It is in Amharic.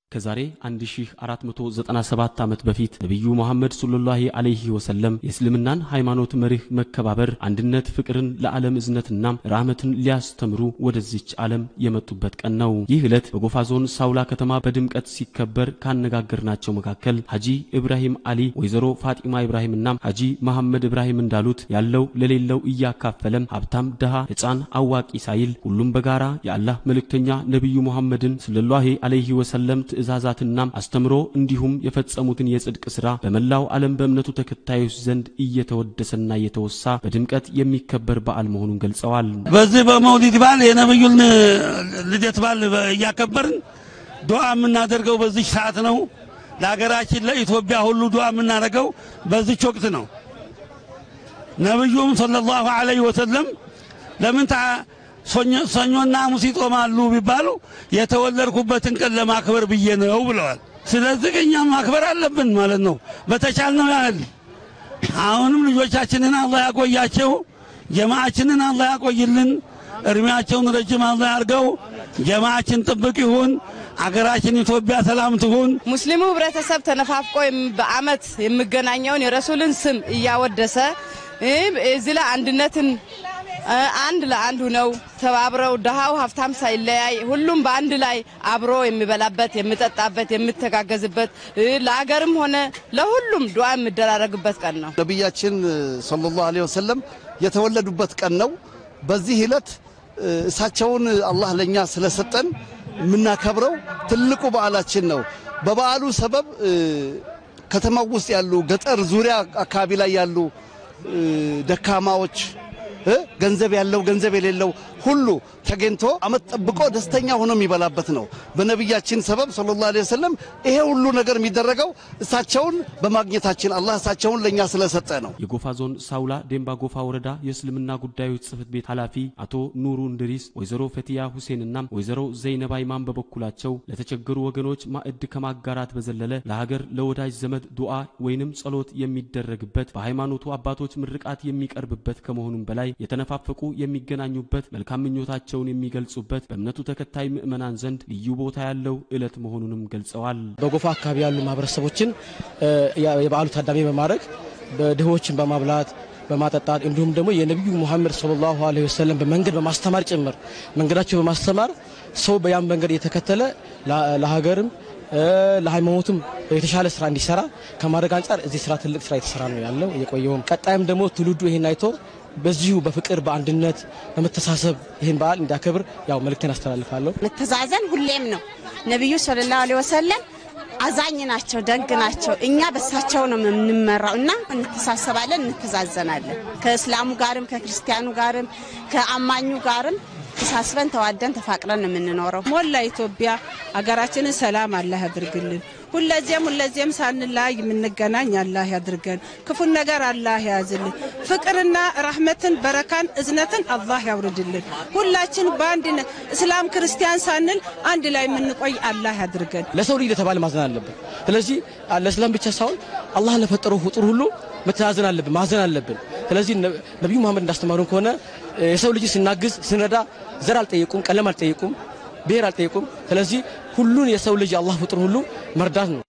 ከዛሬ 1497 ዓመት በፊት ነቢዩ መሐመድ ሰለላሁ ዐለይሂ ወሰለም የእስልምናን ሃይማኖት መርህ መከባበር፣ አንድነት፣ ፍቅርን ለዓለም እዝነትና ራህመትን ሊያስተምሩ ወደዚች ዓለም የመጡበት ቀን ነው። ይህ ዕለት በጎፋ ዞን ሳውላ ከተማ በድምቀት ሲከበር ካነጋገርናቸው መካከል ሐጂ ኢብራሂም አሊ፣ ወይዘሮ ፋጢማ ኢብራሂምና ሐጂ መሐመድ ኢብራሂም እንዳሉት ያለው ለሌለው እያካፈለም ሀብታም፣ ድሃ፣ ሕፃን፣ አዋቂ ሳይል ሁሉም በጋራ የአላህ መልእክተኛ ነቢዩ መሐመድን ሰለላሁ ዐለይሂ ወሰለም ትእዛዛትና አስተምሮ እንዲሁም የፈጸሙትን የጽድቅ ሥራ በመላው ዓለም በእምነቱ ተከታዮች ዘንድ እየተወደሰና እየተወሳ በድምቀት የሚከበር በዓል መሆኑን ገልጸዋል። በዚህ በመውሊድ በዓል የነብዩን ልደት በዓል እያከበርን ዱዓ የምናደርገው በዚህ ሰዓት ነው። ለሀገራችን ለኢትዮጵያ ሁሉ ዱዓ የምናደርገው በዚች ወቅት ነው። ነብዩም ሰለላሁ ዐለይሂ ወሰለም ለምን ሰኞና ሐሙስ ይጾማሉ ቢባሉ የተወለድኩበትን ቀን ለማክበር ብዬ ነው ብለዋል። ስለዚህ እኛም ማክበር አለብን ማለት ነው በተቻልነው ያህል። አሁንም ልጆቻችንን አላህ ያቆያቸው፣ ጀማዓችንን አላህ ያቆይልን፣ እድሜያቸውን ረጅም አላህ ያርገው፣ ጀማዓችን ጥብቅ ይሁን፣ አገራችን ኢትዮጵያ ሰላም ትሁን። ሙስሊሙ ህብረተሰብ ተነፋፍቆ በዓመት የሚገናኘውን የረሱልን ስም እያወደሰ እዚህ ላይ አንድነትን አንድ ለአንድ ነው ተባብረው ድሃው ሀብታም ሳይለያይ ሁሉም በአንድ ላይ አብሮ የሚበላበት የሚጠጣበት የሚተጋገዝበት ለአገርም ሆነ ለሁሉም ዱዓ የሚደራረግበት ቀን ነው። ነቢያችን ሰለላሁ ዐለይሂ ወሰለም የተወለዱበት ቀን ነው። በዚህ ዕለት እሳቸውን አላህ ለኛ ስለሰጠን የምናከብረው ትልቁ በዓላችን ነው። በበዓሉ ሰበብ ከተማው ውስጥ ያሉ ገጠር ዙሪያ አካባቢ ላይ ያሉ ደካማዎች ገንዘብ ያለው ገንዘብ የሌለው ሁሉ ተገኝቶ አመት ጠብቆ ደስተኛ ሆኖ የሚበላበት ነው። በነቢያችን ሰበብ ሰለላሁ ዐለይሂ ወሰለም ይሄ ሁሉ ነገር የሚደረገው እሳቸውን በማግኘታችን አላህ እሳቸውን ለእኛ ስለሰጠ ነው። የጎፋ ዞን ሳውላ ዴምባ ጎፋ ወረዳ የእስልምና ጉዳዮች ጽሕፈት ቤት ኃላፊ አቶ ኑሩ እንድሪስ፣ ወይዘሮ ፈቲያ ሁሴንና ወይዘሮ ዘይነባ ኢማም በበኩላቸው ለተቸገሩ ወገኖች ማዕድ ከማጋራት በዘለለ ለሀገር ለወዳጅ ዘመድ ዱዓ ወይንም ጸሎት የሚደረግበት በሃይማኖቱ አባቶች ምርቃት የሚቀርብበት ከመሆኑም በላይ የተነፋፈቁ የሚገናኙበት መልካም ምኞታቸውን የሚገልጹበት በእምነቱ ተከታይ ምዕመናን ዘንድ ልዩ ቦታ ያለው ዕለት መሆኑንም ገልጸዋል። በጎፋ አካባቢ ያሉ ማህበረሰቦችን የበዓሉ ታዳሚ በማድረግ ድሆችን በማብላት በማጠጣት እንዲሁም ደግሞ የነቢዩ ሙሐመድ ሰለላሁ ዐለይሂ ወሰለም በመንገድ በማስተማር ጭምር መንገዳቸው በማስተማር ሰው በያን መንገድ እየተከተለ ለሀገርም ለሃይማኖቱም የተሻለ ስራ እንዲሰራ ከማድረግ አንጻር እዚህ ስራ ትልቅ ስራ የተሰራ ነው ያለው የቆየውም። ቀጣይም ደግሞ ትውልዱ ይሄን አይቶ በዚሁ በፍቅር በአንድነት በመተሳሰብ ይህን በዓል እንዲያከብር ያው መልእክቴን አስተላልፋለሁ። መተዛዘን ሁሌም ነው። ነቢዩ ሰለላሁ ዐለይሂ ወሰለም አዛኝ ናቸው፣ ደግ ናቸው። እኛ በሳቸው ነው የምንመራው እና እንተሳሰባለን፣ እንተዛዘናለን። ከእስላሙ ጋርም ከክርስቲያኑ ጋርም ከአማኙ ጋርም ተሳስበን ተዋደን ተፋቅረን ነው የምንኖረው። ሞላ ኢትዮጵያ ሀገራችንን ሰላም አላህ ያድርግልን። ሁለዚህም ሁለዚህም ሳንለያይ የምንገናኝ አላህ ያድርገን። ክፉን ነገር አላህ ያዝልን። ፍቅርና ረህመትን፣ በረካን፣ እዝነትን አላህ ያውርድልን። ሁላችን በአንድ እስላም ክርስቲያን ሳንል አንድ ላይ የምንቆይ አላህ ያድርገን። ለሰው ልጅ ለተባለ ማዘን አለብን። ስለዚህ ለእስላም ብቻ ሳይሆን አላህ ለፈጠረው ፍጡር ሁሉ መተዛዘን አለብን፣ ማዘን አለብን። ስለዚህ ነቢዩ መሐመድ እንዳስተማሩን ከሆነ የሰው ልጅ ስናግዝ ስንረዳ ዘር አልጠየቁም፣ ቀለም አልጠየቁም፣ ብሔር አልጠየቁም። ስለዚህ ሁሉን የሰው ልጅ አላህ ፍጡር ሁሉ መርዳት ነው።